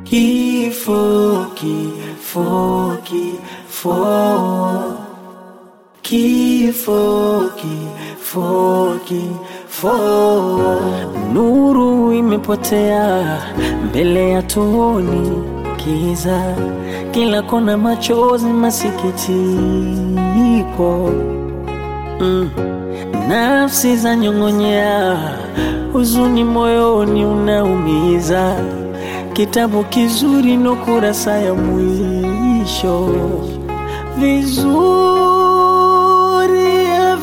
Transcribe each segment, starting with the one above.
Kifo, kifo, kifo, kifo, kifo, kifo. Nuru imepotea mbele ya tuoni, kiza kila kona, machozi, masikitiko mm. Nafsi za nyong'onyea, huzuni moyoni unaumiza. Kitabu kizuri no kurasa ya mwisho, vizuri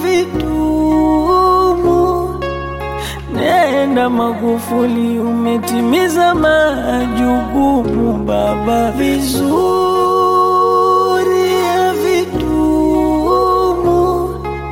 havitumu. Nenda Magufuli, umetimiza majukumu baba, vizuri havitumu.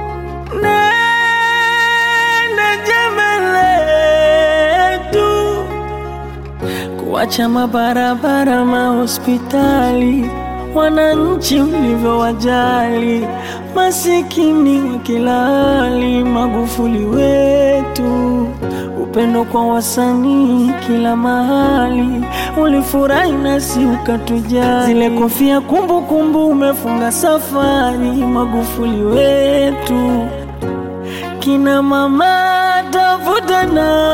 Nenda jema letu kuacha mabarabara, mahospitali, wananchi ulivyowajali, masikini wa kila hali. Magufuli wetu, upendo kwa wasanii kila mahali, ulifurahi nasi ukatujali. Zile kofia kumbukumbu, umefunga safari. Magufuli wetu, kina mama tafuta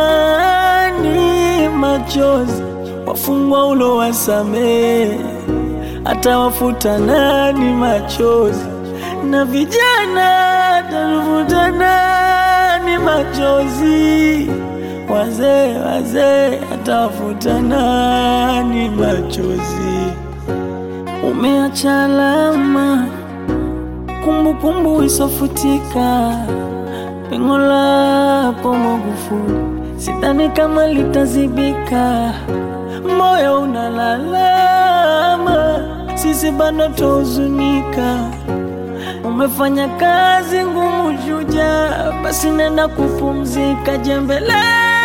nani machozi, wafungwa ulo wasamee, atawafuta nani machozi, na vijana tafuta nani machozi, wazee wazee, atawafuta nani machozi. Umeacha alama, kumbukumbu isofutika pengo lako Magufuli, sidhani kama litazibika. Moyo unalalama, sisi bado tuhuzunika. Umefanya kazi ngumu, shujaa, basi nenda kupumzika. Jembe letu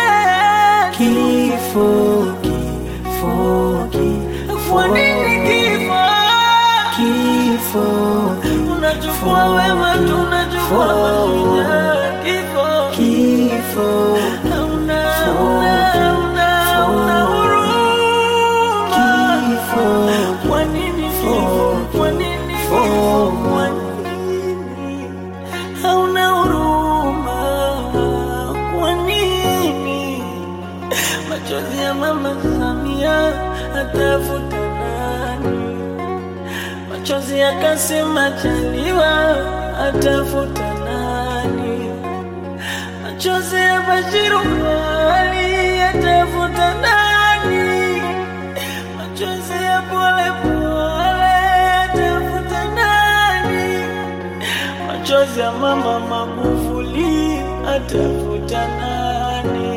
kifo, kifo, kifo. Kwa nini kifo? Kifo unachukua wema, tunachukua mashujaa. Kifo, kifo, hauna, hauna, hauna, hauna huruma. Kifo, kwa nini kifo? Kwa nini kifo? Kwa nini hauna huruma? Kwa nini machozi ya mama Samia atafuta nani? Machozi ya Kassim Majaliwa atafuta nani? Machozi ya Bashiru Ali atafuta nani? Machozi ya Pole Pole atafuta nani? Machozi ya mama Magufuli atafuta nani?